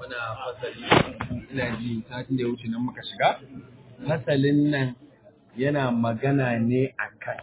muna fasali ina ji satin da ya wuce nan muka shiga fasalin nan yana magana ne akan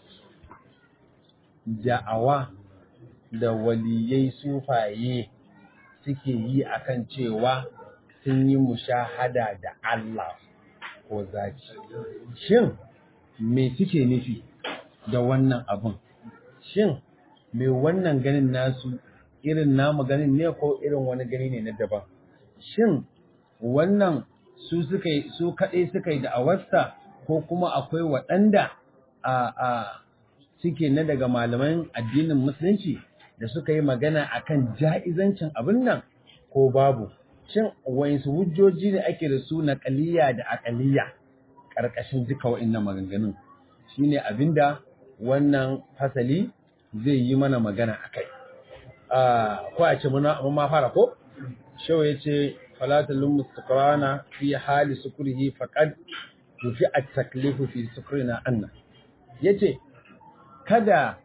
da'awa da waliyai sufaye suke yi akan cewa sun yi mushahada da Allah ko zaki shin me suke nufi da wannan abun shin me wannan ganin nasu irin namu ganin ne ko irin wani gani ne na daban shin wannan su suka su kaɗai suka yi da'awarsa ko kuma akwai waɗanda a a suke na daga malaman addinin musulunci da suka yi magana akan ja'izancin abin nan ko babu shin wayansu hujjoji ne ake da su na ƙaliya da aƙaliya ƙarƙashin duka wa'annan maganganun shine abinda wannan fasali zai yi mana magana akai ko a ce mun ma fara ko shau ya ce falatalun mustakarana fi hali sukurihi faqad tufi at-taklifu fi sukurina anna yace kada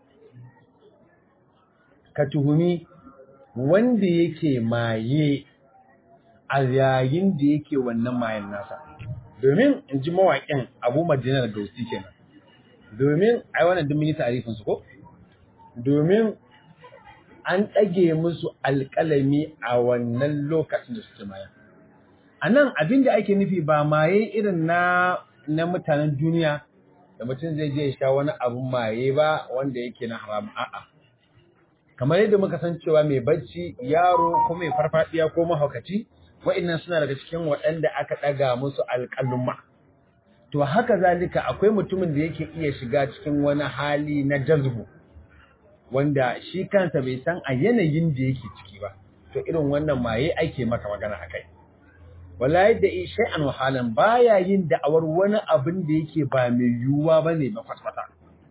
ka tuhumi wanda yake maye a yayin da yake wannan mayan nasa domin in ji mawaƙin abu madinar gausi kenan domin ai wannan duk mini tarifin su ko domin an ɗage musu alƙalami a wannan lokacin da suke maya a nan abin da ake nufi ba maye irin na na mutanen duniya da mutum zai je ya sha wani abun maye ba wanda yake na haram a'a kamar yadda muka san cewa mai bacci yaro ko mai farfadiya ko mahaukaci wa'annan suna daga cikin waɗanda aka ɗaga musu alƙaluma to haka zalika akwai mutumin da yake iya shiga cikin wani hali na jazbu wanda shi kansa bai san a yanayin da yake ciki ba to irin wannan maye ake maka magana akai wallahi da shay'an wahalan baya yin da'awar wani abin da yake ba mai yiwuwa bane ba kwatkwata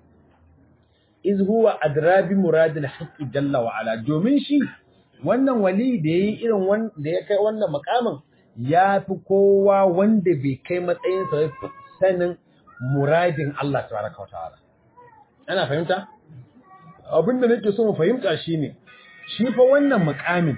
iz huwa adrabi muradil haqqi jalla wa ala domin shi wannan wali da yayi irin wanda ya kai wannan makamin yafi kowa wanda bai kai matsayin sa sanin muradin Allah tabaraka wa ta'ala ana fahimta abinda nake so mu fahimta shine shi fa wannan mukamin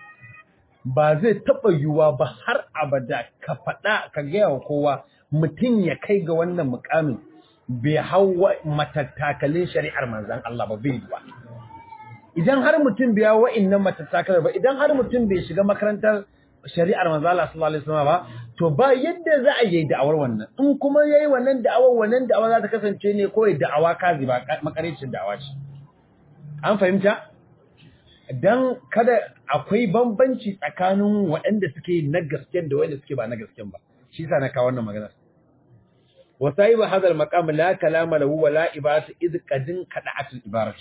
ba zai taba yiwuwa ba har abada ka faɗa ka gaya wa kowa mutum ya kai ga wannan mukamin bai hau matattakalin shari'ar manzan Allah ba bai ba idan har mutum bai hau wa'annan matattakalar ba idan har mutum bai shiga makarantar shari'ar manzan Allah sallallahu alaihi wasallam ba to ba yadda za a yi da'awar wannan in kuma yayi wannan da'awar wannan da'awa za ta kasance ne kawai da'awa kazi ba makaricin da'awa ce an fahimta dan kada akwai bambanci tsakanin waɗanda suke na gasken da waɗanda suke ba na gasken ba shi yasa na kawo wannan magana وصاحب هذا المقام لا كلام له ولا إبارة إذ قدن كدعت الإبارة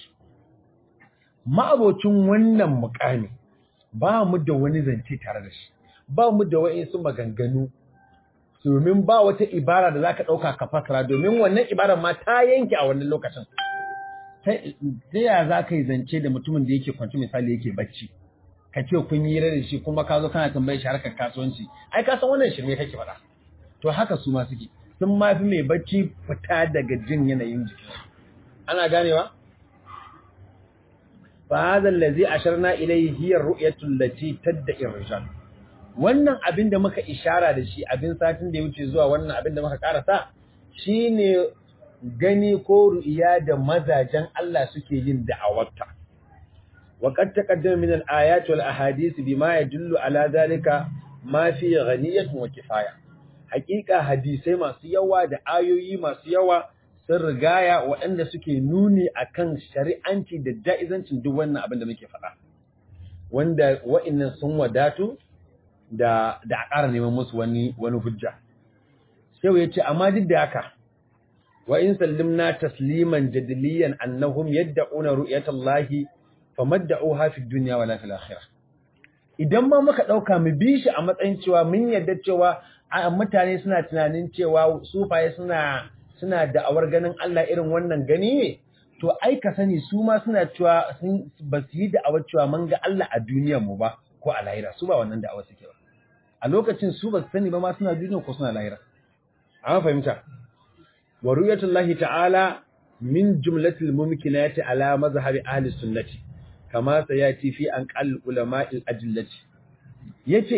ما abocin wannan mukami ba mu da wani zance tare da shi ba mu da wa'insu maganganu domin ba wata ibara da zaka dauka ka fasara domin wannan ibarar ma ta yanke a wannan lokacin ta ya zaka yi zance da mutumin da yake kwanci misali yake bacci ka ce kun yi da shi kuma ka zo kana tambayar shi harkar kasuwanci ai ka san wannan shirme kake faɗa to haka su ma suke sun mafi mai bacci fita daga jin yanayin jiki ana ganewa fa hadha allazi asharna ilayhi hiya ar-ru'yatu allati tadda'i ar-rijal wannan abin da muka ishara da shi abin satin da ya wuce zuwa wannan abin da muka karasa shine gani ko ru'iya da mazajen Allah suke yin da'awarta wa qad taqaddama min al-ayat wal ahadith bima yadullu ala dhalika ma fi ghaniyatun wa kifaya hakika hadisai masu yawa da ayoyi masu yawa sun rigaya waɗanda suke nuni akan shari'anci da ja'izancin duk wannan abin da muke faɗa wanda wa'annan sun wadatu da da a ƙara neman musu wani wani hujja sai ya ce amma duk da haka wa in sallimna tasliman jadiliyan annahum yad'una ru'yatallahi famadda'uha fid dunya wala fil akhirah idan ma muka dauka mu bi shi a matsayin cewa mun yarda cewa mutane suna tunanin cewa sufaye suna suna da'awar ganin Allah irin wannan gani ne to ai ka sani su ma suna cewa sun ba su yi da'awar cewa mun ga Allah a duniyar mu ba ko a lahira su ba wannan da'awar suke ba a lokacin su ba su sani ba ma suna duniya ko suna lahira an fahimta wa ru'yatullahi ta'ala min jumlatil mumkinati ala mazhabi ahli sunnati kama sayati fi an qal ulama'il ajillati yace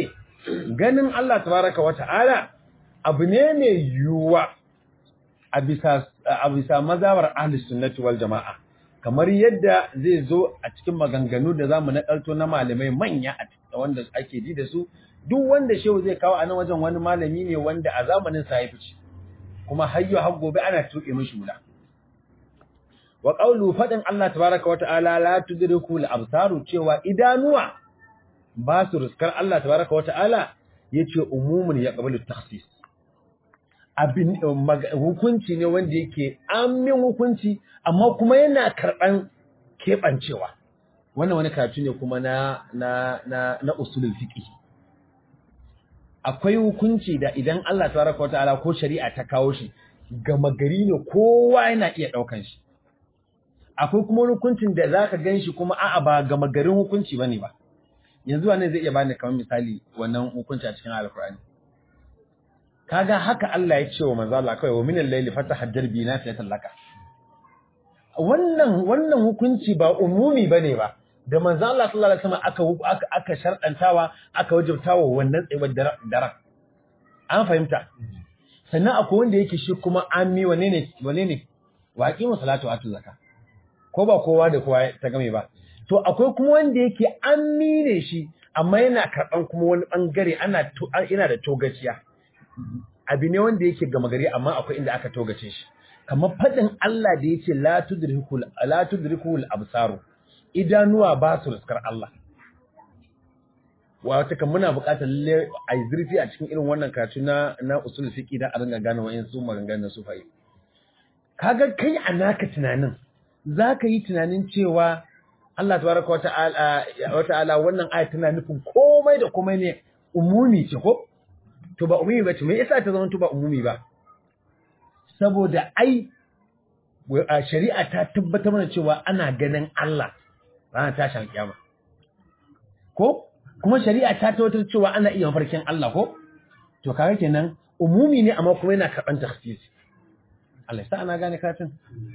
ganin Allah tabaraka wa ta'ala abu ne mai yiwuwa a bisa a bisa mazhabar ahli sunnati wal jama'a kamar yadda zai zo a cikin maganganu da zamu nakalto na malamai manya a wanda ake ji da su duk wanda shehu zai kawo a nan wajen wani malami ne wanda a zamanin sa ya fice kuma hayyo har gobe ana tuke mishi wula wa qawlu fadin Allah tabaraka wa ta'ala la tudriku al absaru cewa idanuwa ba su ruskar Allah tabaraka wa ta'ala yace umumun ya qabalu takhsis abin hukunci ne wanda yake amin hukunci amma kuma yana karban kebancewa wannan wani karatu ne kuma na na na na usulul fiqh akwai hukunci da idan Allah tabaraka wa ta'ala ko shari'a ta kawo shi gama gari ne kowa yana iya daukan shi akwai kuma hukuncin da zaka ganshi kuma a'a ba gama garin hukunci bane ba yanzu wannan zai iya bani kamar misali wannan hukunci a cikin alkur'ani kaga haka Allah ya ce wa manzo Allah kai wa minal layli fatahajjar bi nafiyatan laka wannan wannan hukunci ba umumi bane ba da manzo Allah sallallahu alaihi wasallam aka aka aka shardantawa aka wajibtawa wannan tsayuwar daren an fahimta sannan akwai wanda yake shi kuma ammi wane ne wane ne waqi musallatu atu zakka ko ba kowa da kowa ta game ba to akwai kuma wanda yake ammi ne shi amma yana karban kuma wani bangare ana ina da togaciya abi ne wanda yake gama gari amma akwai inda aka togace shi kamar fadin Allah da yace la tudrikul la tudrikul absaru idanuwa ba su riskar Allah wata kan muna buƙatar lalle a zurfi a cikin irin wannan karatu na na usul fiqi da a ringa gane wayan su maganganun su fa'i kaga kai a naka tunanin zaka yi tunanin cewa Allah tabaraka wa ta'ala wa ta'ala wannan aya tana nufin komai da komai ne umumi ce ko to ba umumi ba ce me yasa ta zama to ba umumi ba saboda ai shari'a ta tabbatar mana cewa ana ganin Allah ranar tashin kiyama ko kuma shari'a ta tabbatar cewa ana iya mafarkin Allah ko to kaga kenan umumi ne amma kuma yana karban takhsisi Allah ya sa ana gane katin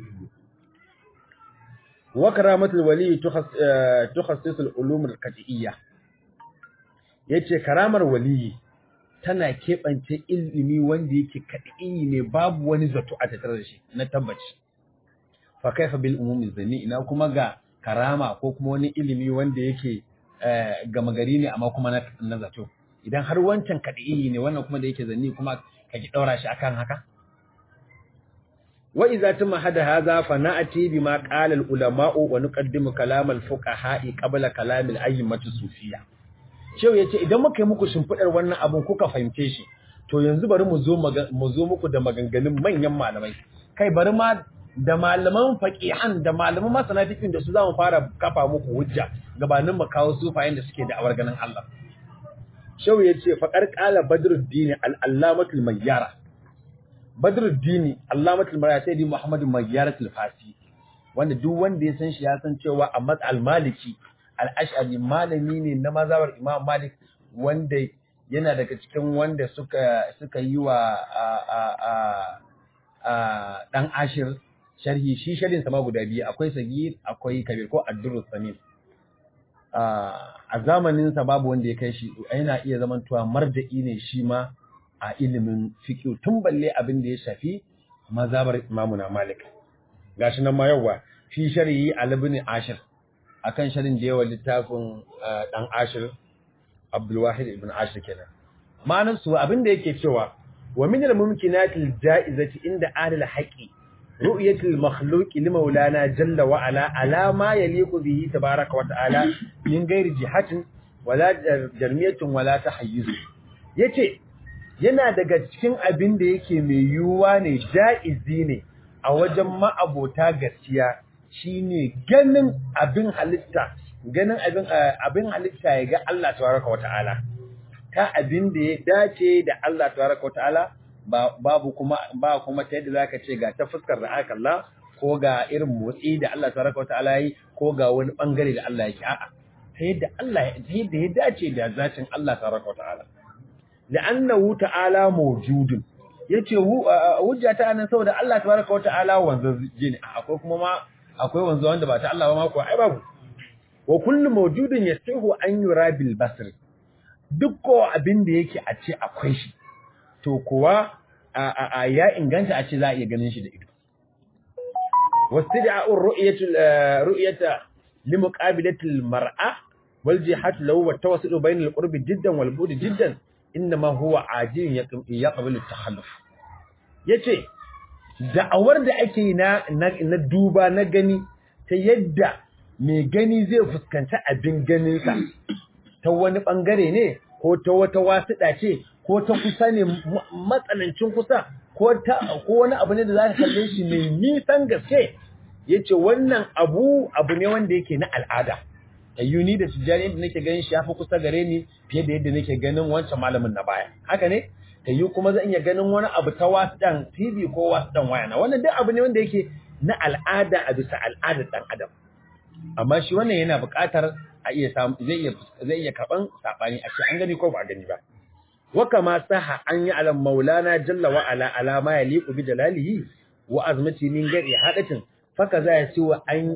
wa karamatul wali tukhassisu al-ulum al-qat'iyya yace karamar wali tana keɓance ilimi wanda yake kaɗi ne babu wani zato a tattare da shi na tabbaci fa kaifa bil umumi zani ina kuma ga karama ko kuma wani ilimi wanda yake gama gari ne amma kuma na zato idan har wancan kaɗi ne wannan kuma da yake zanni kuma ka ki ɗaura shi akan haka wa idza tuma hada hadha fa na'ati bima qala al ulama'u wa nuqaddimu kalam al fuqaha'i qabla kalam al a'immatu sufiyya Shehu ya ce idan muka yi muku shimfiɗar wannan abin kuka fahimce shi, to yanzu bari mu zo mu zo muku da maganganun manyan malamai. Kai bari ma da malaman faqihan da malaman masana fiqhin da su za mu fara kafa muku hujja gabanin mu kawo sufayen da suke da awar ganin Allah. Shehu ya ce faqar qala Badruddin al-Allamatul Mayyara. Badruddin Allamatul Mayyara sai di Muhammad Mayyaratul Fasi. Wanda duk wanda ya san shi ya san cewa Ahmad al-Maliki al'ashari malami ne na mazawar imam malik wanda yana daga cikin wanda suka suka yi wa ɗan ashir sharhi shi sharhin sama guda biyu akwai sagir akwai kabir ko addurus samin a zamaninsa babu wanda ya kai shi yana iya zamantowa marja'i ne shi ma a ilimin fiqh tun balle abin da ya shafi mazabar imamuna malik gashi nan ma yawa fi sharhi al-ibn ashir akan sharin da yawa littafin dan ashir abdulwahid ibn ashir kenan ma'anar su abin da yake cewa wa min al-mumkinatil ja'izati inda ahli al-haqi ru'yatul makhluq li maulana jalla wa ala ala ma yaliqu bihi tabaaraka wa ta'ala min ghairi jihatin wala jarmiyatin wala tahayyuz yace yana daga cikin abin da yake mai yuwa ne ja'izi ne a wajen ma'abota gaskiya shine ganin abin halitta ganin abin abin halitta ya ga Allah tabaraka wata'ala ta abin da ya dace da Allah tabaraka wata'ala babu kuma ba kuma ta yadda zaka ce ga ta fuskar da aka Allah ko ga irin motsi da Allah tabaraka wata'ala yi ko ga wani bangare da Allah yake a'a ta yadda Allah ta yadda ya dace da zatin Allah tabaraka wata'ala la'annahu ta'ala mawjudun yace hujja ta nan saboda Allah tabaraka wata'ala wanzaje ne akwai kuma ma akwai wanzu wanda ba ta Allah ba ma ko ai babu wa kullu mawjudin yastahu an yura bil basr duk ko abin da yake a ce akwai shi to kuwa a ya inganta a ce za a iya ganin shi da ido واستدعاء الرؤية رؤية لمقابلة المرأة والجهات له والتوسط بين القرب جدا والبعد جدا إنما هو عاجل يقبل التخلف yace da'awar da ake na na duba na gani ta yadda mai gani zai fuskanci abin ganinsa ta wani bangare ne ko ta wata wasuɗa ce ko ta kusa ne matsanancin kusa ko ta ko wani abu ne da za ka kalle shi mai nisan gaske yace wannan abu abu ne wanda yake na al'ada ayyuni da tijani yadda nake ganin shi yafi kusa gare ni fiye da yadda nake ganin wancan malamin na baya haka ne tayyu kuma zan iya ganin wani abu ta wasidan TV ko wasidan waya na wannan duk abu ne wanda yake na al'ada a bisa al'adar dan adam amma shi wannan yana buƙatar a iya samu zai iya zai iya karban sabani a ce an gani ko ba a gani ba wa kama saha an yi alam maulana jalla wa ala ala ma yaliqu bi jalalihi wa azmati min gari hadatin faka za ya ci wa an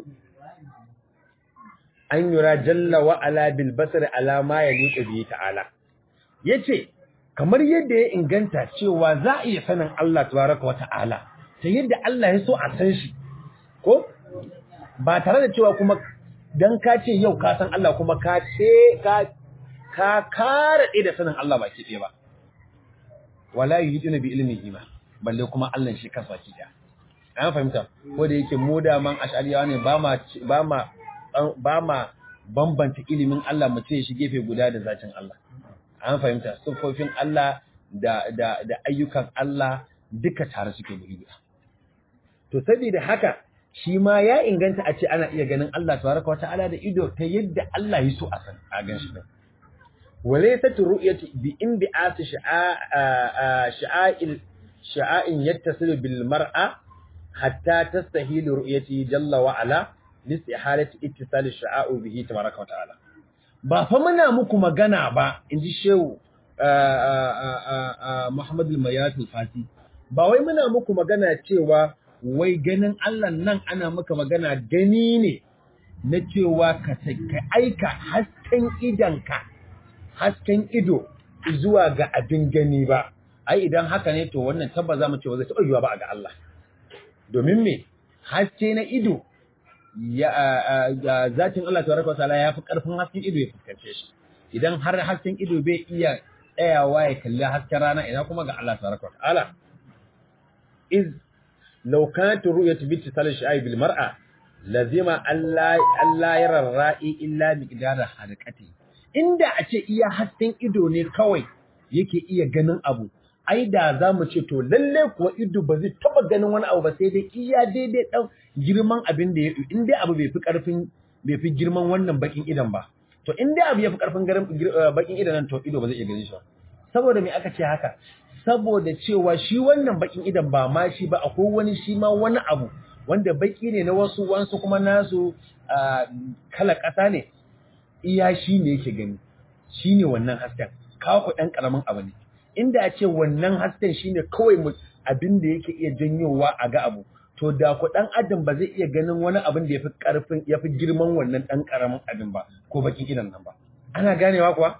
an yura jalla wa ala bil basar ala ma yaliqu bi ta'ala yace kamar yadda ya inganta cewa za a iya sanin Allah tabaraka wa ta'ala ta yadda Allah ya so a san shi ko ba tare da cewa kuma dan ka ce yau ka san Allah kuma ka ce ka ka kare da sanin Allah baki ɗaya ba wala yuhiduna bi ilmihi ma balle kuma Allah shi kansa baki ɗaya an fahimta ko da yake mu da man ash'ariyawa ne ba ma ba ma ba ma bambanta ilimin Allah mu ce shi gefe guda da zatin Allah an fahimta sufofin Allah da da da ayyukan Allah duka tare suke guri guda to saboda haka shi ma ya inganta a ce ana iya ganin Allah tabaraka wa ta'ala da ido ta yadda Allah ya so a san a gan shi din walaysat ru'yatu bi inbi'at sha'a sha'a'il sha'a'in yattasilu bil mar'a hatta tastahilu ru'yati jalla wa ala listihalati ittisal sha'a'u bihi tabaraka wa ta'ala ba fa muna muku magana ba inji shehu Muhammad al-Mayat al-Fati ba wai muna muku magana cewa wai ganin Allah nan ana maka magana gani ne na cewa ka aika hasken idanka hasken ido zuwa ga abin gani ba ai idan haka ne to wannan tabba za mu ce ba zai taɓa yiwa ba ga Allah domin me haske na ido ya zatin Allah tabaraka wa ta'ala ya fi karfin hasken ido ya fuskance shi idan har hasken ido bai iya tsayawa ya kalli hasken rana ina kuma ga Allah tabaraka wa ta'ala iz law kanat ru'yatu bi tisal sha'i bil mar'a lazima Allah Allah yara ra'i illa miqdara harqati inda a ce iya hasken ido ne kawai yake iya ganin abu ai da za mu ce to lalle kuwa ido ba zai taba ganin wani abu ba sai dai iya daidai dan girman abin da ya in dai abu bai fi karfin bai fi girman wannan bakin idan ba to in dai abu ya fi karfin bakin idan nan to ido ba zai iya ganin shi ba saboda me aka ce haka saboda cewa shi wannan bakin idan ba ma shi ba akwai wani shi ma wani abu wanda baki ne na wasu wansu kuma nasu kala ƙasa ne iya shi ne yake gani shi ne wannan hasken kawo ku ɗan ƙaramin abu ne inda a ce wannan hasken shi ne kawai abin da yake iya janyowa a ga abu to da ku ɗan adam ba zai iya ganin wani abin da ya fi ƙarfin ya fi girman wannan ɗan ƙaramin abin ba ko bakin idan nan ba ana ganewa kuwa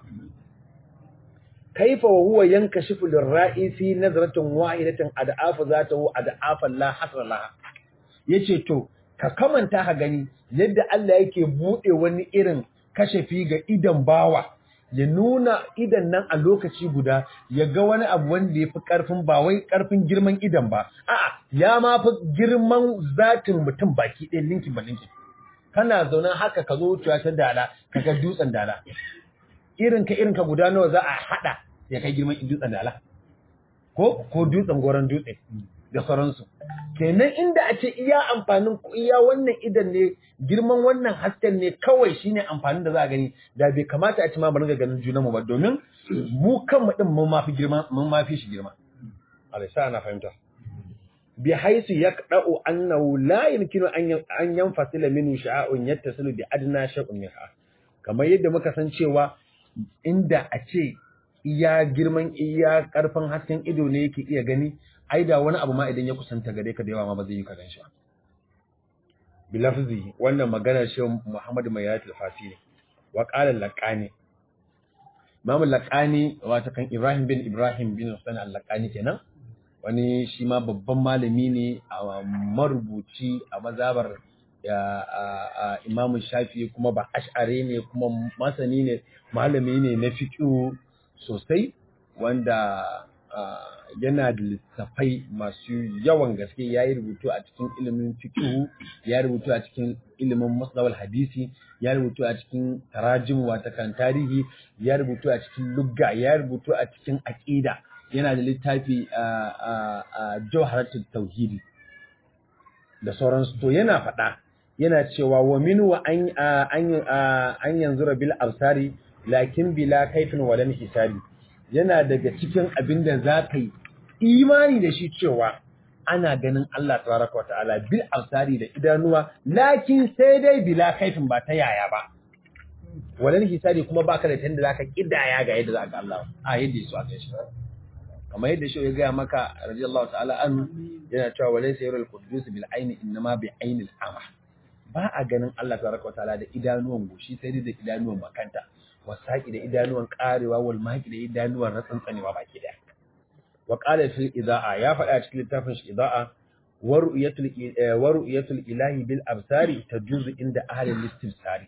kaifa wa huwa yankashifu lirra'i fi nazratin wahidatin ad'afa zatahu ad'afan la hasra laha yace to ka kamanta ka gani yadda Allah yake bude wani irin kashafi ga idan bawa ya nuna idan nan a lokaci guda ya ga wani abu wanda ya fi ƙarfin ba wai ƙarfin girman idan ba a'a ya ma fi girman zatin mutum baki ɗaya linkin ba linkin kana zaune haka ka zo wucewa ta dala ka ga dutsen dala irin ka irin ka guda nawa za a haɗa ya kai girman dutsen dala ko ko dutsen goron dutse da sauransu kenan inda a ce iya amfanin iya wannan idan ne girman wannan hasken ne kawai shine amfanin da za a gani da bai kamata a ci ma mu ringa ganin junanmu ba domin mu kanmu din mun mafi girma mun mafi shi girma Allah sa ana fahimta bi haisu yaqda'u annahu la yumkinu an an yanfasila minhu sha'a'un yattasilu bi adna shay'un minha kamar yadda muka san cewa inda a ce iya girman iya karfin hasken ido ne yake iya gani ai da wani abu ma idan ya kusanta gare ka da yawa ma ba zai yi ka ganshi ba bilafzi wannan maganar shi Muhammad Mayyat al-Fasi ne wa qala laqani Imam Laqani wato kan Ibrahim bin Ibrahim bin Hussein al-Laqani kenan wani shi ma babban malami ne a marubuci a mazabar Imam Shafi kuma ba ash'ari ne kuma masani ne malami ne na fiqh sosai wanda yana da littafai masu yawan gaske ya yi rubutu a cikin ilimin fiqh ya rubutu a cikin ilimin masdawal hadisi ya rubutu a cikin tarajim wata kan tarihi ya rubutu a cikin lugga ya rubutu a cikin aqida yana da littafi a jawharatul tauhidi da sauransu to yana faɗa yana cewa wa min wa an an yanzura bil absari lakin bila kaifin walan hisabi yana daga cikin abin da za ka yi imani da shi cewa ana ganin Allah tabaraka wa ta'ala bil absari da idanuwa lakin sai dai bila kaifin ba ta yaya ba walan hisabi kuma baka da tanda zaka kidaya ga yadda za ga Allah a yadda yaso a kai shi kamar yadda shi ya ga maka radiyallahu ta'ala an yana cewa walaysa yarul qudus bil aini inma bi ainil ama ba a ganin Allah tabaraka wa ta'ala da idanuwan goshi sai dai da idanuwan makanta wasaki da idanuwan karewa wal maki da idanuwan ratsantsanewa baki daya wa qala fil idaa ya faɗa cikin littafin shi idaa wa ru'yatul wa ru'yatul ilahi bil absari tajuzu inda ahli al-istimsari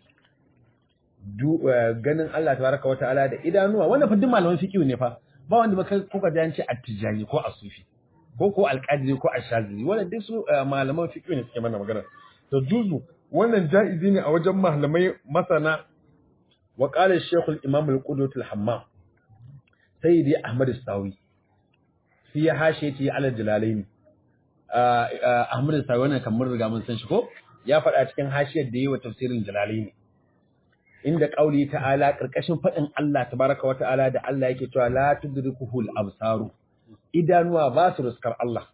du ganin Allah tabaraka wa ta'ala da idanuwa wannan fa duk malaman fiqh ne fa ba wanda baka kuka ji an ce at-tijani ko as-sufi ko ko al-qadiri ko ash-shazili wannan duk su malaman fiqh ne suke mana magana to juzu wannan jaizi ne a wajen malamai masana wa qala ash-shaykh al-imam al-qudwat al-hammam sayyidi ahmad as-sawi fi hashiyati ala jalalaini ahmad as-sawi wannan kamar riga mun san shi ko ya faɗa cikin hashiyar da yi wa tafsirin jalalaini inda qauli ta'ala karkashin fadin Allah tabaraka wa ta'ala da Allah yake cewa la tudrikuhu al-absaru idanuwa ba su ruskar Allah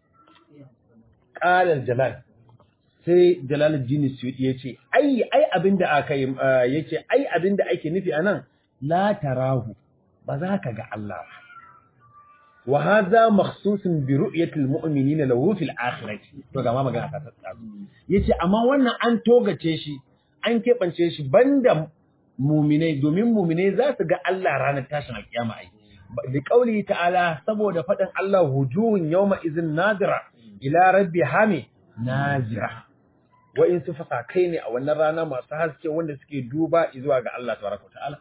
qala jalal sai jalaluddin suyuti yace ai ai abinda aka yi yace ai abinda ake nufi anan la tarahu ba za ka ga Allah ba wa hadha makhsusun bi ru'yati al-mu'minina lahu fil akhirati to ga ma magana ta tsatsa yace amma wannan an togace shi an kebance shi banda muminai domin muminai za su ga Allah ranar tashin alkiyama ai da kauli ta'ala saboda faɗin Allah wujuhun yawma izin nadira ila rabbi hami nazira wa in su fasa kai ne a wannan rana masu haske wanda suke duba zuwa ga Allah tabaraka ta'ala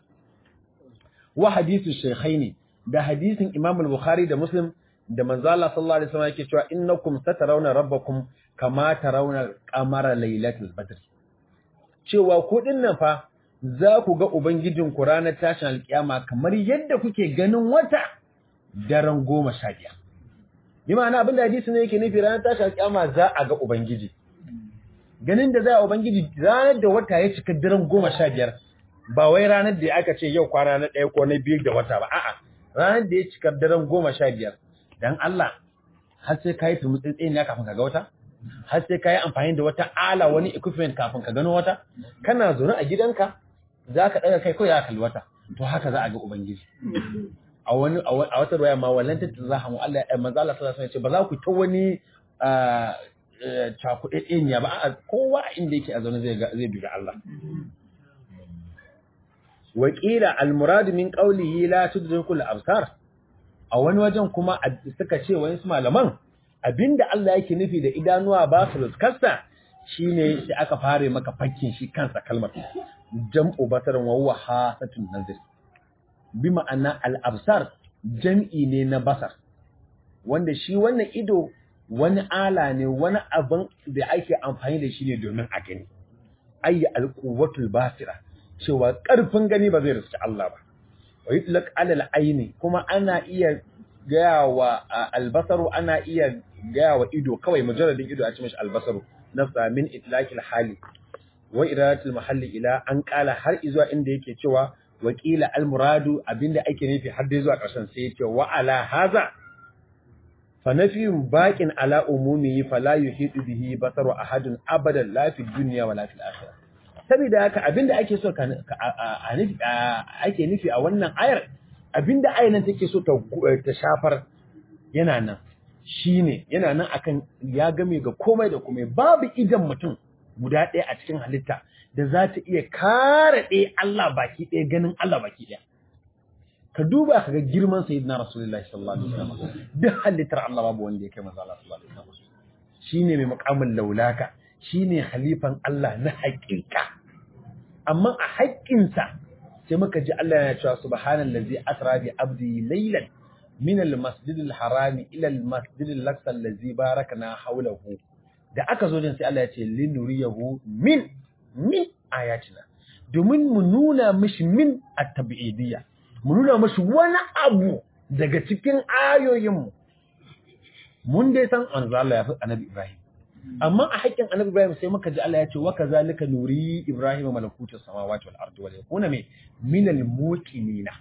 wa hadithu shaykhaini da hadisin Imam al-Bukhari da Muslim da manzo Allah sallallahu alaihi wasallam yake cewa innakum satarawna rabbakum kama tarawna qamara lailatul badr cewa ku dinnan fa za ku ga Ubangijinku ranar tashin alkiyama kamar yadda kuke ganin wata daren goma sha biyar. Bi ma'ana abin da hadisi ne yake nufi ranar tashin alkiyama za a ga Ubangiji. Ganin da za a Ubangiji ranar da wata ya cika daren goma sha biyar ba wai ranar da aka ce yau kwana na ɗaya ko na biyu da wata ba a'a ranar da ya cika daren goma sha biyar dan Allah har sai ka yi turmutsi ne kafin ka ga wata? har sai ka yi amfani da wata ala wani equipment kafin ka gano wata kana zaune a gidanka za ka ɗaga kai kawai ya kalli wata to haka za a ga ubangiji a wani a wata ruwaya ma wallan ta za mu Allah ya manzo Allah sallallahu alaihi wasallam ce ba za ku ta wani cakuɗe ɗeniya ba a kowa inda yake a zaune zai zai bi ga Allah wa qila al murad min qawlihi la tudrikul absar a wani wajen kuma suka ce wani malaman abinda Allah yake nufi da idanuwa ba su riskarsa shine sai aka fare maka fakkin shi kansa kalmar jam'u basarin wa huwa hasatun nazir bi ma'ana al-absar jam'i ne na basar wanda shi wannan ido wani ala ne wani abin da ake amfani da shi ne domin a gani ayya al-quwwatul basira cewa karfin gani ba zai riski Allah ba wa yutlaq ala al-aini kuma ana iya gaya wa albasaru ana iya gaya wa ido kawai mujarradin ido a ce mashi albasaru nafsa min itlaqil hali wa iradatul mahalli ila an kala har izuwa inda yake cewa wakila almuradu abinda ake nufi har dai zuwa ƙarshen sai yace wa ala haza fa nafiyun baqin ala umumihi fala yuhidu bihi basaru ahadun abadan la fi dunya wala fil akhirah saboda haka abinda ake so ka ake nufi a wannan ayar abinda ayar nan take so ta ta shafar yana nan shine yana nan akan ya game ga komai da komai babu idan mutum guda ɗaya a cikin halitta da za ta iya kare ɗaya Allah baki ɗaya ganin Allah baki ɗaya ka duba ka ga girman sayyidina rasulullahi sallallahu alaihi wasallam duk halittar Allah babu wanda ya kai manzo Allah sallallahu alaihi wasallam shine mai muqamin laulaka shine khalifan Allah na haƙiƙa amma a haƙƙinsa sai muka ji Allah yana cewa subhanallazi asra bi abdi laylan min al-masjid al-haram ila al-masjid al-aqsa allazi barakna hawlahu da aka zo din sai Allah ya ce linuriyahu min min ayatina domin mu nuna mishi min at-tabi'idiyya mu nuna mishi wani abu daga cikin ayoyinmu mun dai san manzo Allah ya fi annabi Ibrahim amma a haƙƙin annabi Ibrahim sai muka ji Allah ya ce wa kazalika nuri Ibrahim malakutu samawati wal ardi wal yakuna me min al muqinina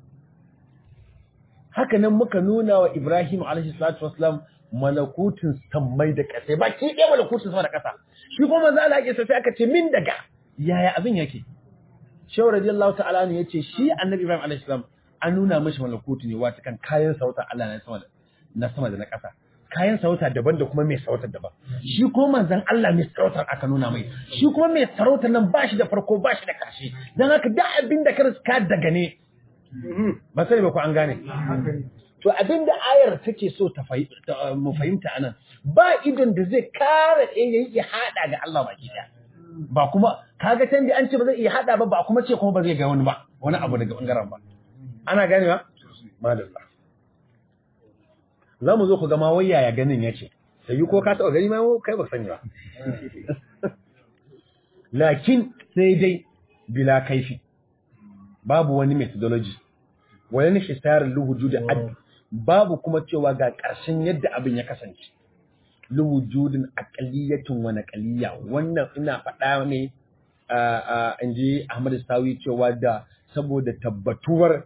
haka nan muka nuna wa Ibrahim alaihi salatu wassalam malakutun sammai da ƙasa ba ki ɗaya malakutun sama da ƙasa shi kuma manzo Allah ya sai aka ce min daga yaya abin yake Shehu radiyallahu ta'ala ne yace shi annabi Ibrahim alaihi salam an nuna mishi malakutu ne wata kan kayan sautar Allah na sama na sama da na ƙasa kayan sarauta daban da kuma mai sarautar daban shi ko manzon Allah mai sarautar aka nuna mai shi kuma mai sarautar nan bashi da farko bashi da kashi dan haka duk abin da ka riska daga ne ba sai ba ku an gane to abin da ayar take so ta mu fahimta anan ba idon da zai kare yayi ya hada ga Allah baki daya ba kuma kaga can da an ce ba zai iya hada ba ba kuma ce kuma ba zai ga wani ba wani abu daga bangaren ba ana ganewa madalla za mu zo ku gama wai yaya ganin ya ce sai yi ko ka taɓa gani ma kai ba sani ba lakin sai dai bila kaifi babu wani methodology wani hisarin luhuju da ad babu kuma cewa ga ƙarshen yadda abin ya kasance luhujudin aqaliyatun wa naqaliyya wannan ina faɗa ne in ji Ahmad Sawi cewa da saboda tabbatuwar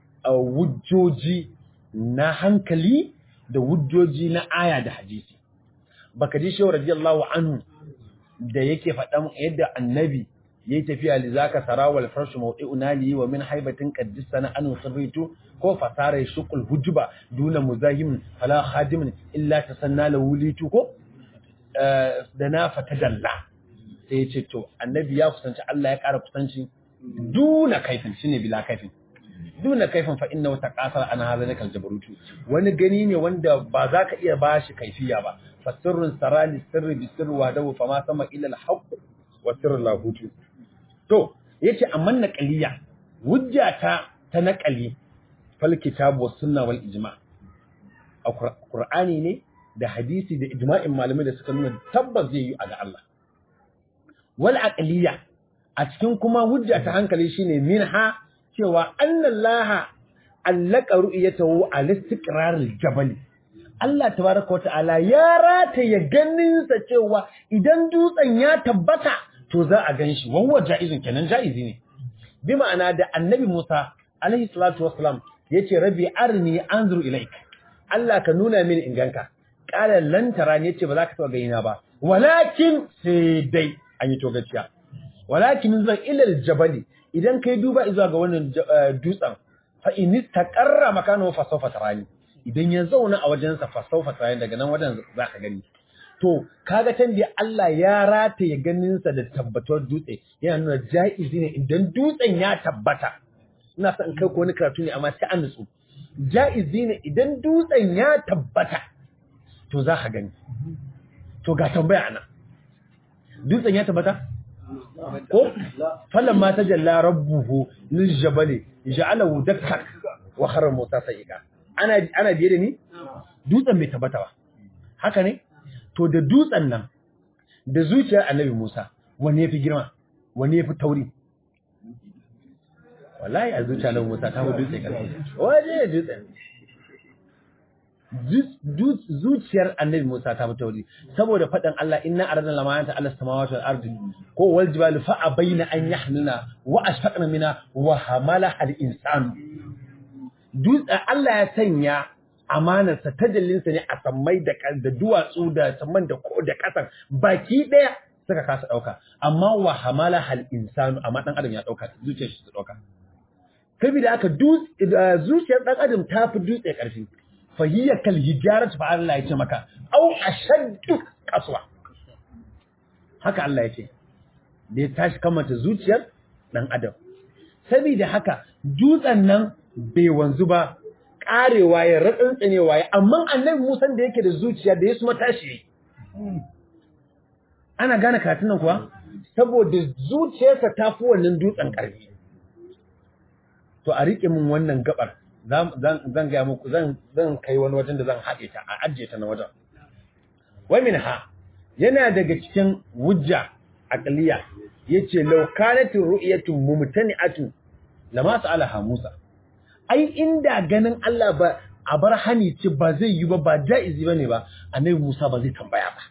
wujjoji na hankali da wujjoji na aya da hadisi baka ji shehu radiyallahu anhu da yake faɗan yadda annabi yayi tafiya li zaka sarawal farshu mawdi'u nali wa min haibatin qaddisana an sirritu ko fasara shuqul hujba duna muzahim fala khadimin illa tasanna la wulitu ko da na fatadalla sai ya ce to annabi ya kusanci Allah ya ƙara kusanci duna kaifin shine bila kaifin duna kaifin fa inna wata kasar ana haza ne kaljabarutu wani gani ne wanda ba za ka iya bashi kaifiya ba fa sirrun sarali sirri bi sirri wa dawu fa ma sama illa al wa sirrul lahutu to yace amma naqaliya hujja ta ta naqali fal kitab was sunna wal ijma a qur'ani ne da hadisi da ijma'in malamai da suka nuna tabbas zai yi a ga Allah wal aqliya a cikin kuma hujja ta hankali shine minha cewa annallaha allaka ru'yatahu al istiqrar al jabal Allah tabaraka wa ta'ala ya rataye ganinsa cewa idan dutsen ya tabbata to za a ganshi wawa jaizun kenan jaizi ne bi ma'ana da annabi Musa alaihi salatu wassalam yace rabbi arni anzur ilaik Allah ka nuna mini in ganka qala lan tarani yace ba za ka taba ganina ba walakin sai dai an yi togaciya walakin zan ilal jabali idan kai duba zuwa ga wannan dutsen fa in taqarra makano fa sawfa tarani idan ya zauna a wajen sa fa sawfa tarani daga nan wajen zaka gani to kaga can da Allah ya rataye ganin sa da tabbatar dutse yana nuna jaizi ne idan dutsen ya tabbata ina son kai ko wani karatu ne amma sai an nutsu jaizi ne idan dutsen ya tabbata to za ka gani to ga tambaya ana dutsen ya tabbata ko falan ma tajalla rabbuhu lil jabali ja'alahu dakkan wa khara musa sa'iqa ana ana biye da ni dutsen bai tabbata ba haka ne to da dutsen nan da zuciyar annabi Musa wanne yafi girma wanne yafi tauri wallahi a zuciyar annabi Musa ta fi dutse karfi waje dutsen zuciyar annabi Musa ta fi tauri saboda faɗin Allah inna aradna lamayanta ala samawati wal ardi ko wal jibali fa abaina an yahmilna wa ashfaqna mina wa hamalaha al insanu dutsen Allah ya sanya amanarsa tajallinsa ne a sammai da da duwatsu da samman da ko da kasan baki daya suka kasa dauka amma wa hamala hal insanu amma dan adam ya dauka zuciyar shi ta dauka da aka zuciyar dan adam ta fi dutse karfi fa hiya kal hijarat fa Allah ya ce maka au ashaddu qaswa haka Allah ya ce da ya tashi kamata zuciyar dan adam saboda haka dutsen nan bai wanzu ba karewa ya ratsantsanewa ya amma annabi Musa da yake da zuciya da ya su matashi ana gane katin nan kuwa saboda zuciyarsa ta fi wannan dutsen ƙarfi to a riƙe min wannan gabar zan gaya muku zan kai wani wajen da zan haɗe ta a ajiye ta na wajen wa ha yana daga cikin wujja aqliya yace law kanat ru'yatun mumtani'atun lama sa'alaha Musa ai inda ganin Allah ba a bar hani ce ba zai yi ba ba jaizi bane ba annabi Musa ba zai tambaya ba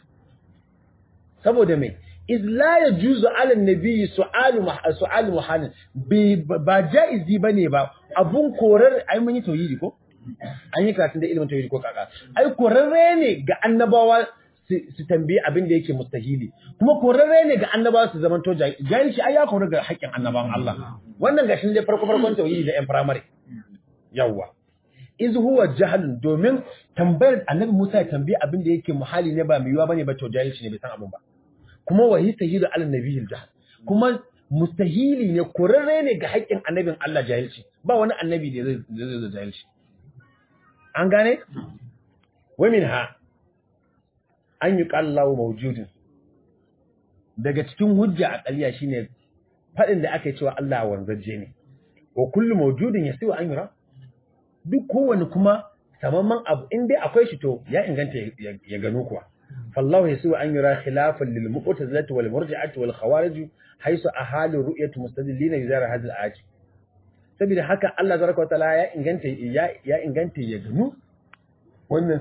saboda me iz la yajuzu ala nabiyyi su'alu su'alu muhalin ba jaizi bane ba abun korar ai mun yi tauhidi ko an yi karatun da ilimin tauhidi ko kaka ai korarre ne ga annabawa su tambayi abin da yake mustahili kuma korarre ne ga annabawa su zaman to jahilci ai ya korar ga haƙƙin annabawan Allah wannan gashin dai farko farkon tauhidi da yan primary yawa iz huwa jahlun domin tambayar annabi Musa ya tambayi abin da yake muhali ne ba miyuwa bane ba to jahilci ne bai san abin ba kuma wahi tahidu ala nabiyil jahl kuma mustahili ne korarre ne ga haƙƙin annabin Allah jahilci ba wani annabi da zai zai jahilci an gane wa minha an yi ƙallawo mawujudin daga cikin hujja a ƙalya shine faɗin da aka yi cewa Allah wanzajje ne wa kullu mawujudin ya siwa an yura duk kowane kuma samamman abu in dai akwai shi to ya inganta ya gano kuwa fallahu ya siwa an yura khilafan lil mu'tazilati wal murji'ati wal khawarij haisu ahalu ru'yatu mustadillina bi zara hadal ayat saboda haka Allah zaraka wa ta'ala ya inganta ya inganta ya gano wannan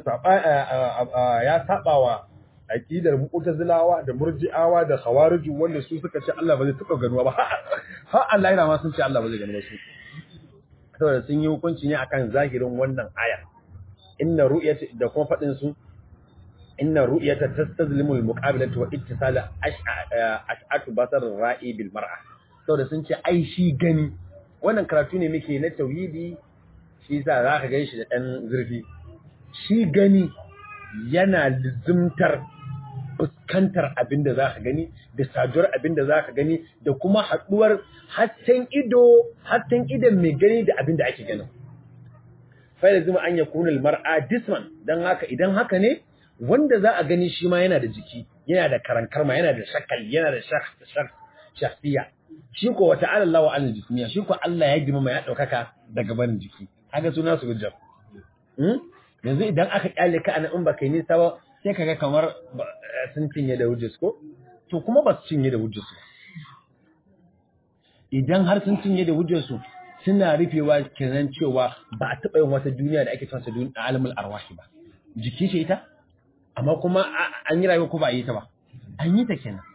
ya saba wa aqidar mu'tazilawa da murji'awa da khawarij wanda su suka ce Allah ba zai taba ganuwa ba ha Allah yana ma sun ce Allah ba zai ganuwa su saboda sun yi hukunci ne akan zahirin wannan aya inna ru'yata da kuma fadin su inna ru'yata tastazlimu al-muqabilata wa ittisala ash'atu basar ra'i bil mar'a saboda sun ce ai shi gani wannan karatu ne muke na tauhidi shi yasa zaka gan shi da dan zurfi shi gani yana lizimtar fuskantar abin da za ka gani da saduwar abin da za ka gani da kuma haɗuwar hatten ido hatten idon mai gani da abin da ake ganin fa'ida zuma an ya kunul mar'a disman don haka idan haka ne wanda za a gani shi ma yana da jiki yana da karankarma yana da shakal yana da shafiya shi ko wata alallawa an jismiya shi ko Allah ya girma ya ɗaukaka daga barin jiki haka suna su hujjar yanzu idan aka kyale ka anan in ba kai nisa ba sai kaga kamar sun cinye da hujjas ko to kuma ba su cinye da hujjas su idan har sun cinye da hujjas su suna rufewa kenan cewa ba a taɓa yin wata duniya da ake cewa duniya alamul arwahi ba jiki ce ita amma kuma an yi rayuwa ko ba a yi ta ba an yi ta kenan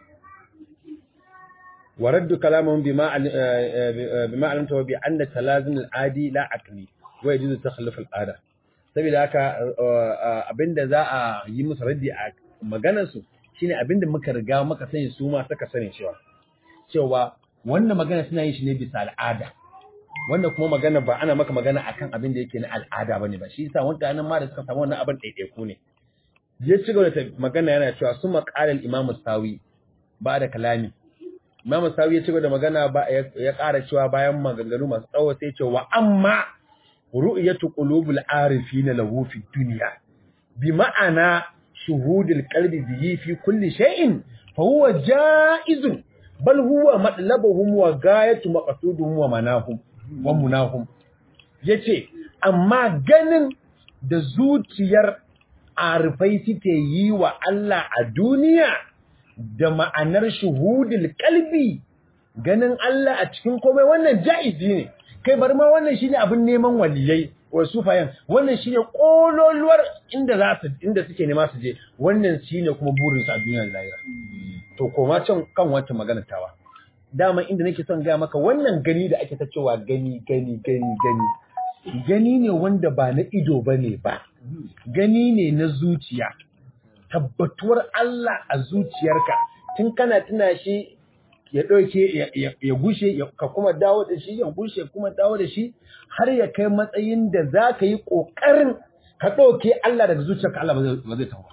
ورد كلامهم بما بما علمته بأن التلازم العادي لا عقلي ويجوز تخلف العاده saboda haka abinda za a yi musu raddi a maganarsu shine abinda muka riga muka sani su ma suka sani cewa cewa wannan magana suna yin shi ne bisa al'ada wannan kuma magana ba ana maka magana akan abin da yake na al'ada bane ba shi yasa wanda nan ma da suka samu wannan abin ɗaiɗaiku ne ya ci gaba da magana yana cewa su maqala al-imam sawi ba da kalami imam sawi ya ci gaba da magana ba ya ƙara cewa bayan maganganu masu tsawo sai ce wa amma ru'yatu qulubil arifin lahu fi dunya bi ma'ana shuhudil qalbi bihi fi kulli shay'in fa huwa jaizun bal huwa matlabuhum wa gayatu maqsuduhum wa manahum wa munahum yace amma ganin da zuciyar arifai suke yi wa Allah a duniya da ma'anar shuhudil qalbi ganin Allah a cikin komai wannan jaizi ne kai bari ma wannan shine abin neman waliyai wa sufayan wannan shine kololuwar inda za su inda suke nema su je wannan shine kuma burin su a duniya da lahira to koma can kan wata magana tawa dama inda nake son ga maka wannan gani da ake ta cewa gani gani gani gani gani ne wanda ba na ido bane ba gani ne na zuciya tabbatuwar Allah a zuciyarka tun kana tuna shi ya ɗauke ya gushe ka kuma dawo da shi ya gushe kuma dawo da shi har ya kai matsayin da za ka yi ƙoƙarin ka ɗauke Allah daga zuciyarka Allah ba zai tawo.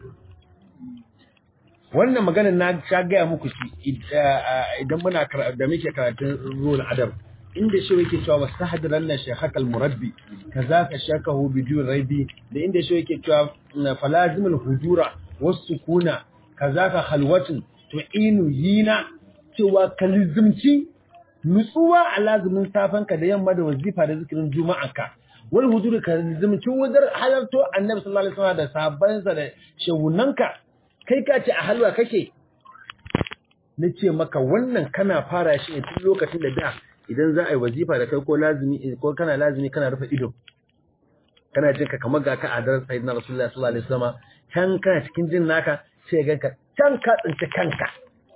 Wannan maganar na sha gaya muku shi idan muna da muke karatun ruwan adam inda shi yake cewa wastahdiran la shaykhakal murabbi kazaka shakahu bidun raibi da inda shi yake cewa falazimul hudura wasukuna kazaka khalwatun tu'inu yina cewa kalizimci nutsuwa a lazumin safanka da yamma da wazifa da zikirin juma'anka wal huduri kalizimci wajen halarto annabi sallallahu alaihi wasallam da sahabbansa da shehunanka kai ka ce a halwa kake na ce maka wannan kana fara shi ne tun lokacin da da idan za a yi wazifa da kai ko lazimi ko kana lazimi kana rufe ido kana jin ka kamar ga ka a daren sayyidina rasulullahi sallallahu alaihi wasallam can kana cikin jin naka sai ganka can ka tsinci kanka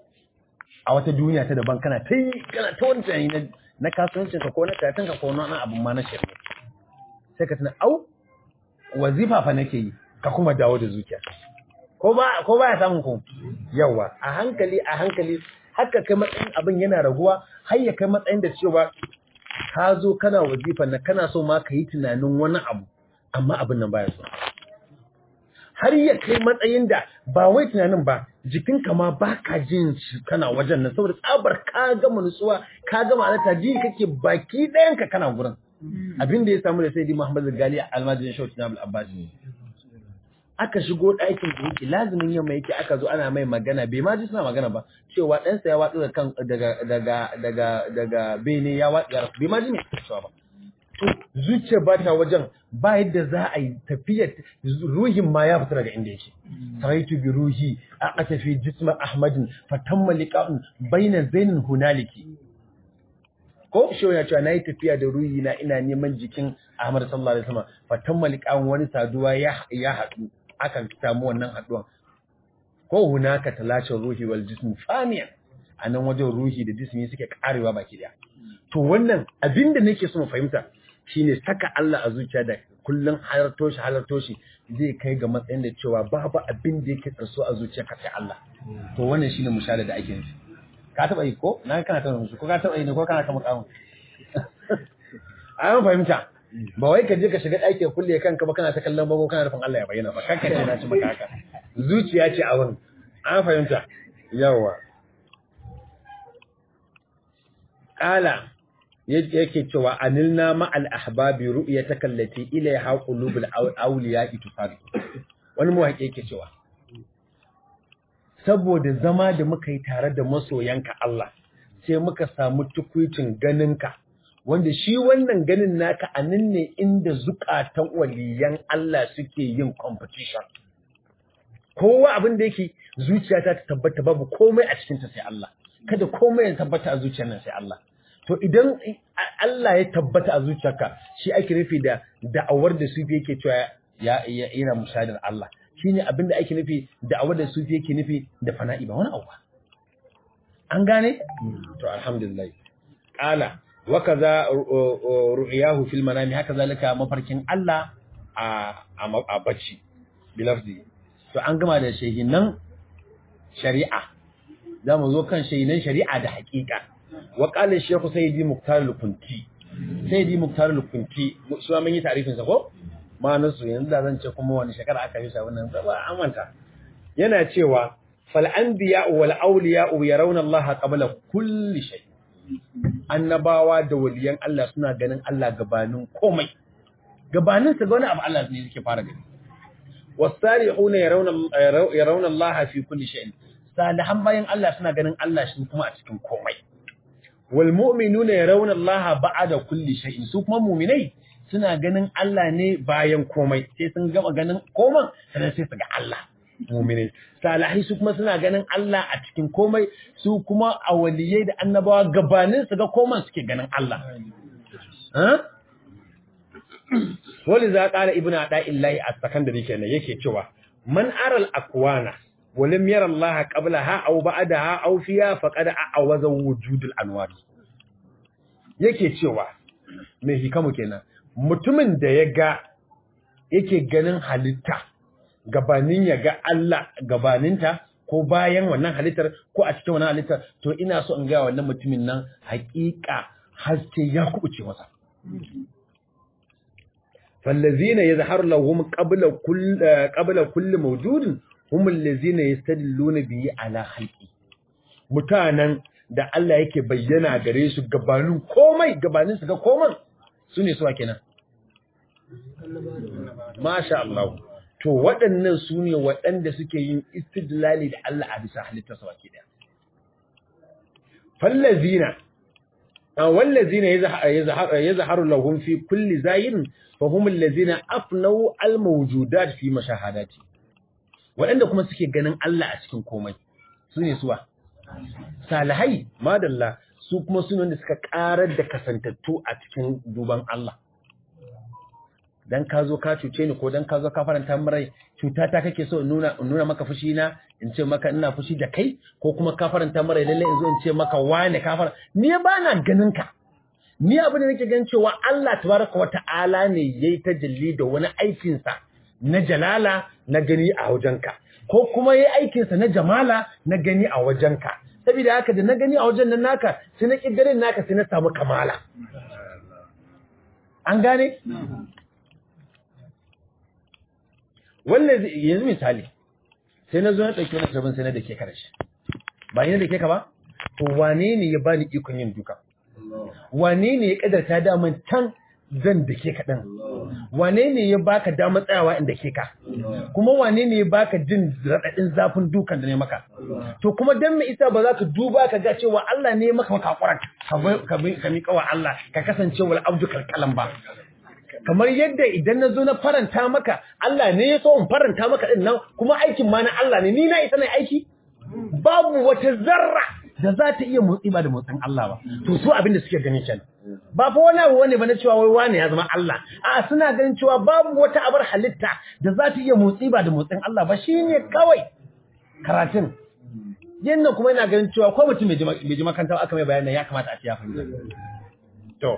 a wata duniya ta daban kana ta yi kana ta wani tunani na kasuwancin ka ko na karatun ka ko na wani abin ma na shirme sai ka tuna au wazifa fa nake yi ka kuma dawo da zuciya ko ba ko ba ya samun ku yawa a hankali a hankali haka kai matsayin abin yana raguwa har ya kai matsayin da cewa ka zo kana wazifa na kana so ma ka yi tunanin wani abu amma abin nan baya so har ya kai matsayin da ba wai tunanin ba jikinka ma ba ka jin shi kana wajen nan saboda tsabar ka gama nutsuwa ka gama alata ji kake baki ɗayanka kana gurin abin da ya samu da sai di Muhammad Gali almajirin Shauti na Abbas aka shigo ɗakin da yake lazimin yamma yake aka zo ana mai magana bai ma ji suna magana ba cewa ɗansa ya watsu kan daga daga daga daga bene ya watsu ya rasu bai ma ji me cewa ba to zuciya ba ta wajen ba yadda za a yi tafiyar ruhin ma ya fita daga inda yake saraitu bi ruhi a atafi jisma ahmadin fatamma liqa'un baina zainin hunaliki ko shi ya cewa nayi tafiya da ruhi na ina neman jikin Ahmad sallallahu alaihi wasallam fatamma liqa'un wani saduwa ya ya haɗu akan samu wannan haɗuwan ko hunaka talashin ruhi wal jism faniyan a nan wajen ruhi da jismi suke karewa baki daya to wannan abinda nake so mu fahimta shine saka Allah a zuciya da kullun halarto shi halarto shi zai kai ga matsayin da cewa babu abin da yake tsarso a zuciya ka sai Allah to wannan shine mushahada da ake nufi ka taba yi ko na kana taba musu ko ka taba yi ne ko kana kama kamun an fahimta ba wai ka je ka shiga ɗaki kulle kanka ba kana ta kallon bago kana rufin Allah ya bayyana ba kanka ce na ci maka haka zuciya ce a wani an fahimta yawa qala yake cewa anilna ma al ahbabi ru'yataka allati ilayha qulubul awliya tusari wani muwaƙi yake cewa saboda zama da muka yi tare da masoyanka Allah sai muka samu tukuicin ganinka wanda shi wannan ganin naka a nan ne inda zukatan waliyan Allah suke yin competition kowa abin da yake zuciyata ta tabbata babu komai a cikinta sai Allah kada komai ya tabbata a zuciyar nan sai Allah to idan Allah ya tabbata a zuciyarka shi ake nufi da da'awar da sufi yake cewa ya yana mushadar Allah shine abin da ake nufi da'awar da sufi yake nufi da fana'i ba wani abu an gane to alhamdulillah qala wa kaza ru'yahu fil manami haka zalika mafarkin Allah a a bacci bilafzi to an gama da shehinan shari'a zamu zo kan shehinan shari'a da haƙiƙa wa qala shaykhu sayyidi muktar al-kunti sayyidi muktar al-kunti shi ma mun yi tarifin sa ko ma'anar su yanzu da zan ce kuma wani shekara aka yi sa wannan ba an manta yana cewa fal anbiya wal awliya yarawna Allah qabla kulli shay annabawa da waliyan Allah suna ganin Allah gabanin komai gabanin sa ga wani abu Allah ne yake fara gani wasarihuna yarawna yarawna Allah fi kulli shay salihan bayan Allah suna ganin Allah shi kuma a cikin komai wal mu'minuna yarawna Allah ba'da kulli shay su kuma mu'minai suna ganin Allah ne bayan komai sai sun gama ganin koman sannan sai su ga Allah mu'minai salihai su kuma suna ganin Allah a cikin komai su kuma awaliyai da annabawa gabanin su ga koman suke ganin Allah wani za ƙara ibn a illahi a sakandare kenan yake cewa man aral akwana walim yara Allah qabla ha aw ba'da ha aw fiya faqad a'awaza wujudul anwar yake cewa mai hikamu kenan mutumin da ya ga yake ganin halitta gabanin ya ga Allah gabaninta ko bayan wannan halittar ko a cikin wannan halittar to ina so in ga wannan mutumin nan haƙiƙa haske ya kubuce masa فالذين يظهر لهم قبل كل قبل كل موجود هم الذين يستدلون به على خلقه mutanen da Allah yake bayyana gare su gabanin komai gabanin su ga komai su ne suwa kenan masha Allah to waɗannan su ne waɗanda suke yin istidlali da Allah a bisa halittar su baki daya fallazina wallazina yazharu lahum fi kulli zayin fa hum allazina afnau almawjudat fi mashahadati waɗanda kuma suke ganin Allah a cikin komai su ne suwa salihai madalla su kuma su ne wanda suka karar da kasantattu a cikin duban Allah dan ka zo ka cuce ni ko dan ka zo ka faranta min rai cuta ta kake so in nuna in nuna maka fushi na in ce maka ina fushi da kai ko kuma ka faranta min rai lalle in zo in ce maka wane ka fara ni ba na ganin ka ni abin da nake ganin cewa Allah tabaraka wa ta'ala ne yayi tajalli da wani aikin sa na jalala na gani a wajenka ko kuma yayi aikin sa na jamala na gani a wajenka saboda haka da na gani a wajen nan naka sai na kiddarin naka sai na samu kamala an gane wannan yanzu misali sai na zo na ɗauki wani sabon sai na da ke kada shi ba ni da ke ka ba to wane ne ya bani ikon yin duka wane ne ya kadarta daman can zan da ke kaɗan wane ne ya baka damar tsayawa inda ke ka kuma wane ne ya baka jin raɗaɗin zafin dukan da ne maka to kuma dan mai isa ba za ka duba ka ga cewa Allah ne ya maka maka hakuran ka miƙa wa Allah ka kasance wal abdu kalkalan ba kamar yadda idan na zo na faranta maka Allah ne ya so in faranta maka din nan kuma aikin ma na Allah ne ni na isa na aiki babu wata zarra da za ta iya motsi ba da motsin Allah ba to su abin da suke gani kenan ba fa wani abu wani ba na cewa wai wani ya zama Allah a suna ganin cewa babu wata abar halitta da za ta iya motsi ba da motsin Allah ba shine kawai karatun yannan kuma ina ganin cewa ko mutum bai ji makaranta aka mai bayanin ya kamata a ci ya fahimta to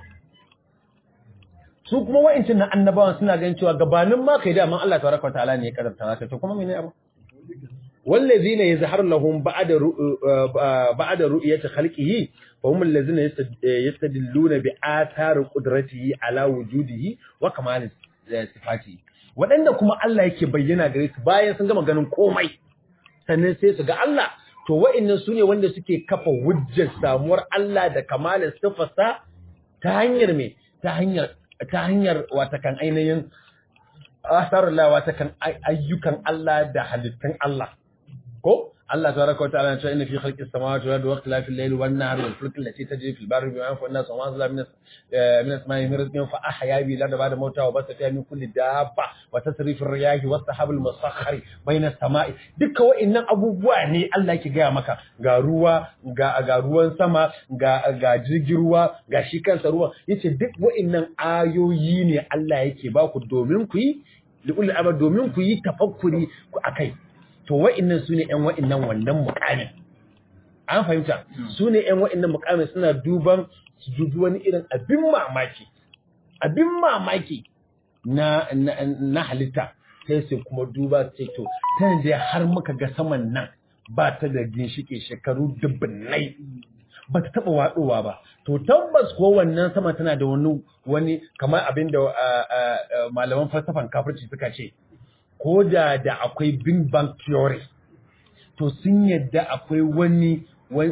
su kuma wa'incin na annabawan suna ganin cewa gabanin ma kai da man Allah tabaraka ta'ala ne ya kadarta zaka to kuma menene abu wallazina yazhar lahum ba'da ba'da ru'yati khalqihi fa hum allazina yastadilluna bi athari qudratihi ala wujudihi wa kamal sifatihi wadanda kuma Allah yake bayyana gare su bayan sun gama ganin komai sannan sai su ga Allah to wa'annan sune wanda suke kafa hujjar samuwar Allah da kamalin sifarsa ta hanyar me ta hanyar ta hanyar watakan ainihin asarullah watakan ayyukan Allah da halittun Allah ko Allah tabaraka wa ta'ala ya ce inna fi khalqis samawati wal ardi wa ikhtilafil layli wan nahari wal fulki allati tajri fil barri bima yanfa'u an-nas wa ma anzala min min as-sama'i min rizqin fa ahya bi la ba'da mawta wa basa fiha min kulli dabba wa tasrifir riyahi was sahabil musakhkhari bayna as-sama'i dukka wa'annan abubuwa ne Allah yake gaya maka ga ruwa ga ga ruwan sama ga ga jirgin ruwa ga shi kansa ruwa yace duk wa'annan ayoyi ne Allah yake ba ku domin ku yi li'ul abad domin ku yi tafakkuri ku akai to wa'innan su ne ‘yan wa'innan wannan mukamin. An fahimta, su ne ‘yan wa'innan mukamin suna duban su dubi wani irin abin mamaki, abin mamaki na, na, halitta, sai su kuma duba su ce, to, ta da har muka ga saman nan ba ta da ginshike shekaru dubbinai, ba ta taɓa waɗowa ba. To, tabbas ko wannan sama tana da wani, wani kamar abin da malaman falsafan kafirci suka ce, ko da da akwai Big Bang Theory, to sun yadda akwai wani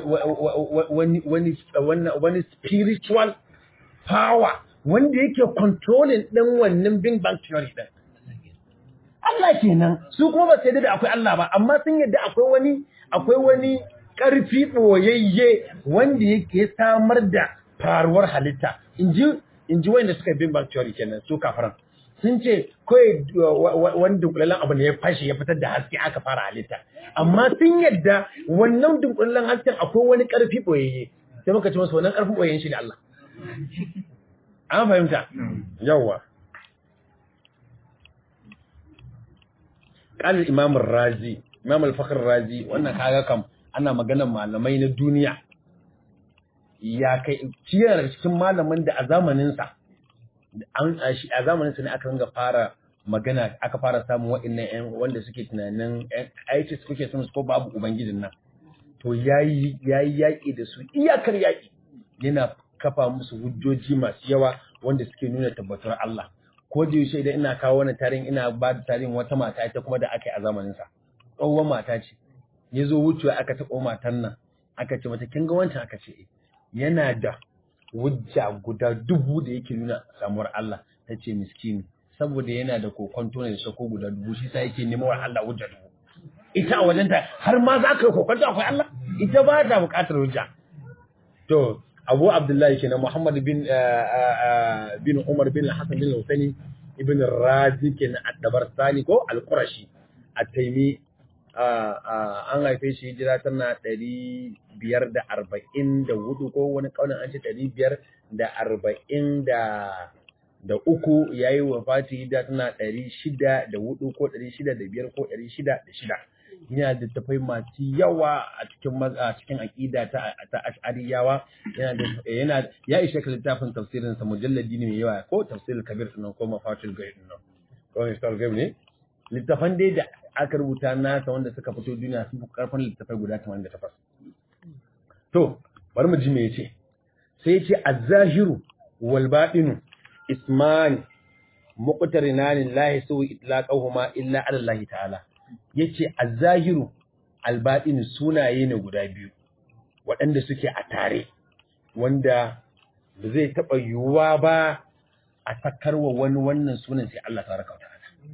wani wani wani spiritual power wanda yake controlling ɗin wannan Big Bang Theory ɗin. Allah kenan su kuma ba su yadda da akwai Allah ba amma sun yadda akwai wani akwai wani ƙarfi ɓoyayye wanda yake samar da faruwar halitta in ji in ji wanda suka Big Bang Theory kenan su kafaran. sun ce kawai wani dunkulallen abu ne ya fashe ya fitar da haske aka fara halitta amma sun yadda wannan dunkulallen hasken akwai wani ƙarfi ɓoyayye sai muka ce masu wannan ƙarfin ɓoyayyen shi ne Allah an fahimta yawwa ƙalar imamun razi imam al-fakhr razi wannan kaga kam ana maganar malamai na duniya ya kai ciyar daga cikin malamin da a zamaninsa an a zamanin sa ne aka ringa fara magana aka fara samun waɗannan ƴan wanda suke tunanin aiki su kuke son su ko babu ubangijin nan to yayi yayi yaki da su iyakar yaki yana kafa musu hujjoji masu yawa wanda suke nuna tabbatar Allah ko da yaushe idan ina kawo wannan tarihin ina ba da tarihin wata mata ita kuma da aka yi a zamanin sa tsohuwar mata ce ya zo wucewa aka taɓa matan nan aka ce mata kin ga wancan aka ce yana da wujja guda dubu da yake nuna samuwar Allah ta ce miskini saboda yana da kokonto ne da sako guda dubu shi sa yake neman wa Allah wujja dubu ita a wajenta har ma za ka yi kokonto akwai Allah ita ba ta buƙatar hujja to Abu Abdullahi kenan Muhammad bin bin Umar bin Hassan bin Husaini ibn Razi kenan ad-Dabarsani ko al-Qurashi at-Taymi an haife shi hijira tana ɗari biyar da arba'in da hudu ko wani ƙaunin an ce ɗari biyar da arba'in da uku ya yi wa fati hijira tana ɗari shida da hudu ko ɗari shida da biyar ko ɗari shida da shida yana da tafai masu yawa a cikin a cikin aƙida ta ta ash'ariyawa yana da yana ya ishe ka littafin tafsirin sa mujalladi ne mai yawa ko tafsirul kabir din ko mafatul ghaib din ko historical ghaib ne littafan dai da aka rubuta nasa wanda suka fito duniya sun fi karfin littafai guda 88 to bari mu ji me yace sai yace az-zahiru wal batinu ismani muqtarinan la yasu itlaqahuma illa ala Allah ta'ala yace az-zahiru al batinu sunaye ne guda biyu waɗanda suke a tare wanda ba zai taɓa yiwuwa ba a sakarwa wani wannan sunan sai Allah ta raka ta'ala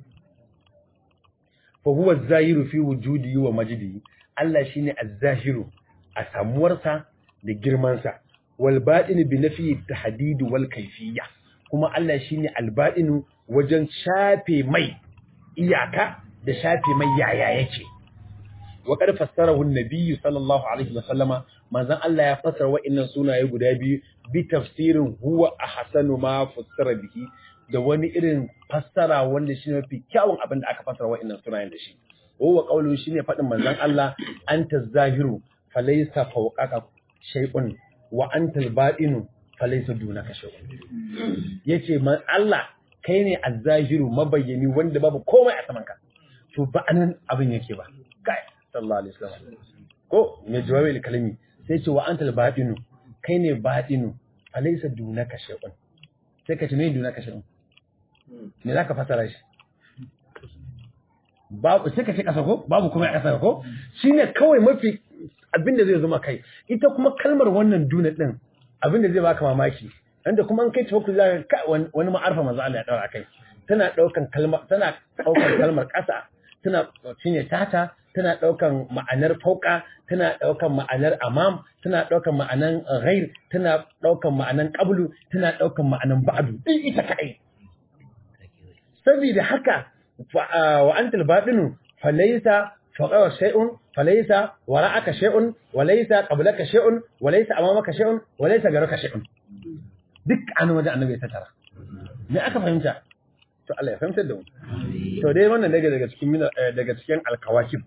fa huwa az-zahiru fi wujudihi wa majdihi Allah shine az-zahiru a samuwarsa da girmansa wal batinu bi nafi tahdid wal kayfiyya kuma Allah shine al-batinu wajen shafe mai iyaka da shafe mai yaya yake wa qad fassarahu an-nabiy sallallahu alaihi wa sallama manzon Allah ya fassara wa'annan sunaye guda biyu bi tafsirin huwa ahsanu ma fassara bihi da wani irin fassara wanda shi mafi kyawun abin da aka fassara wa'annan sunayen da shi huwa qawlu shine fadin manzon Allah anta zahiru falaysa fawqaka shay'un wa anta al-batinu falaysa dunaka shay'un yace man Allah kai ne az-zahiru mabayyani wanda babu komai a saman ka to ba anan abin yake ba kai sallallahu alaihi wasallam ko me jawabi kalimi sai ce wa antal batinu kai ne batinu alaysa dunaka shay'un sai ka ce me dunaka shay'un me zaka fasara shi babu sai ka ce kasa ko babu kuma a kasa ko shine kawai mafi abinda zai zama kai ita kuma kalmar wannan duna din abinda zai baka mamaki inda kuma an kai tawakkul zaka ka wani ma'arfa manzo Allah ya daura kai tana daukan kalmar tana daukan kalmar kasa tana cinye tata tana ɗaukan ma'anar fauka, tana ɗaukan ma'anar amam, tana ɗaukan ma'anar ghair, tana ɗaukan ma'anar qablu, tana ɗaukan ma'anar ba'du. Din ita kai. Saboda haka wa antal batinu falaysa fawqa shay'un falaysa wara'aka shay'un walaysa qablaka shay'un walaysa amamaka shay'un walaysa garaka shay'un. Duk an wajen annabi ya tattara. Me aka fahimta? To Allah ya fahimtar da mu. To dai wannan daga daga cikin daga cikin alkawakib.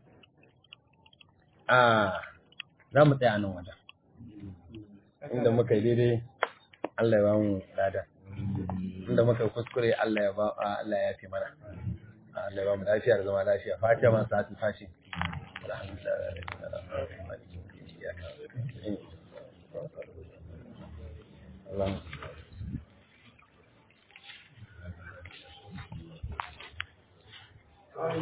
a za mu tsaya nan wajen inda muka yi daidai Allah ya ba mu lada inda muka yi kuskure Allah ya ba Allah ya yafe mana Allah ya ba mu lafiya da zama lafiya fatiha man sa'atul fashi alhamdulillah